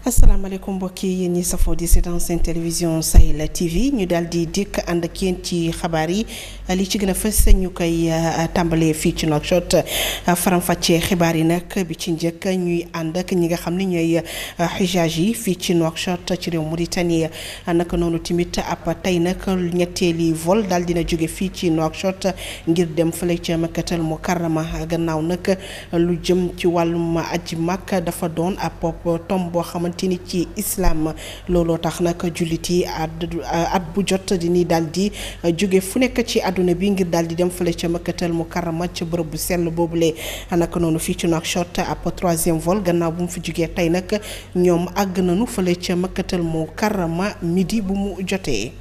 asalaamaaleykum mbokk yi yéen ñi safoo di seetaan seen télévision Sahel TV ñu daal di dikk ànd ak yéen ci xabaar yi li ci gën a fës ñu koy tàmbalee fii ci Nouakchott faram-fàccee xibaar yi nag bi ci njëkk ñuy ànd ak ñi nga xam ne ñooy xijaaj yi fii ci Nouakchott ci réew Mauritanie naka noonu tamit ab tey nag ñetteeli vol daal dina jóge fii ci Nouakchott ngir dem fële ca Makkatal Mukarrama gannaaw nag lu jëm ci wàllum aji Makka dafa doon ab tomb boo xamante ni ci islam looloo tax nag jullit yi at bu jot di ni daal di jóge fu nekk ci àdduna bi ngir daal di dem fële ca Makkatal Mukarrama ca bërëb bu sell boobule naka noonu fii ci Nouakchott ab troisième vol gannaaw bu mu fi jógee tey nag ñoom àgg nañu fële ca Makkatal Mukarrama midi bu mu jotee.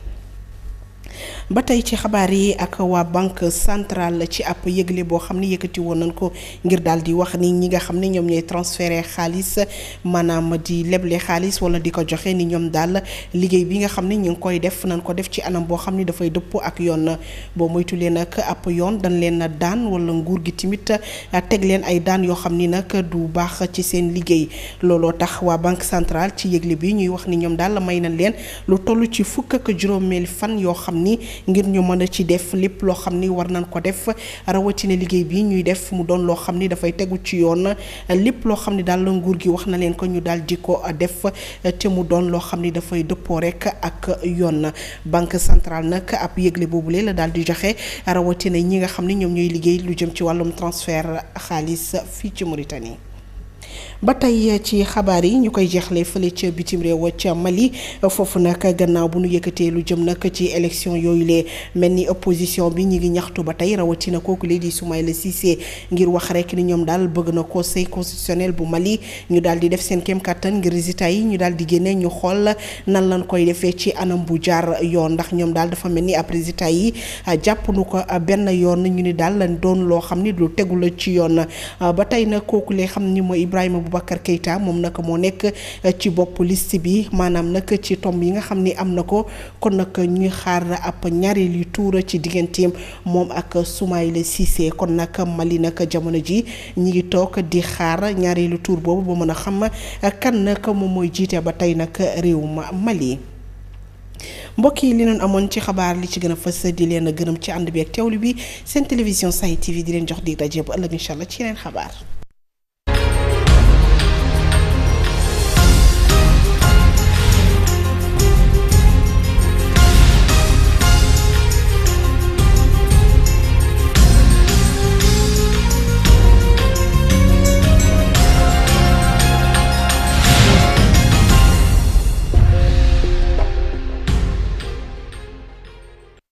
ba tey ci xabaar yi ak waa banque centrale ci ab yëgle boo xam ne yëkkati woon nañ ko ngir daal di wax ni ñi nga xam ne ñoom ñooy transféré xaalis maanaam di leble xaalis wala di ko joxe ni ñoom daal liggéey bi nga xam ne ñu ngi koy def nañ ko def ci anam boo xam ne dafay dëppoo ak yoon boo moytulee nag ab yoon dañ leen daan wala nguur gi tamit teg leen ay daan yoo xam ni nag du baax ci seen liggéey looloo tax waa banque centrale ci yëgle bi ñuy wax ni ñoom daal may nañ leen lu toll ci fukk ak juróomeel fan yoo xam ni ngir ñu mën a ci def lépp loo xam ni war nañ ko def rawatina liggéey bi ñuy def mu doon loo xam ni dafay tegu ci yoon lépp loo xam ni daal nguur gi wax na leen ko ñu daal di ko def te mu doon loo xam ni dafay dëppoo rek ak yoon banque centrale nag ab yëgle boobule la daal di joxe rawatina ñi nga xam ni ñoom ñooy liggéey lu jëm ci wàllum transfert xaalis fii ci Mauritanie. ba tey ci xabaar yi ñu koy jeexlee fële ca bitim réew ca Mali foofu nag gannaaw bu nu yëkkatee lu jëm nag ci élection yooyu lee mel ni opposition bi ñu ngi ñaxtu ba tey rawatina kooku lee di Soumaïla Cissé ngir wax rek ni ñoom daal bëgg na conseil constitutionnel bu Mali ñu daal di def seen kéem kattan ngir résultat yi ñu daal di génne ñu xool nan lañ koy defee ci anam bu jaar yoon ndax ñoom daal dafa mel ni ab résultat yi jàpp nu ko benn yoon ñu ni daal lañ doon loo xam ni lu tegu la ci yoon ba tey nag kooku lee xam ni mooy Ibrahima Boubacar Keïta moom nag moo nekk ci bopp liste bi maanaam nag ci tomb yi nga xam ni am na ko kon nag ñuy xaar ab ñaareelu tour ci digganteem moom ak Soumaïla Cissé kon nag Mali nag jamono ji ñi ngi toog di xaar ñaareelu tour boobu ba mën a xam kan nag moom mooy jiite ba tey nag réew ma Mali. mbokk yi li noonu amoon ci xabaar li ci gën a fës di leen gërëm ci ànd bi ak teewlu bi seen télévision Sahel TV di leen jox dig daje bu ëllëg incha allah ci yeneen xabaar.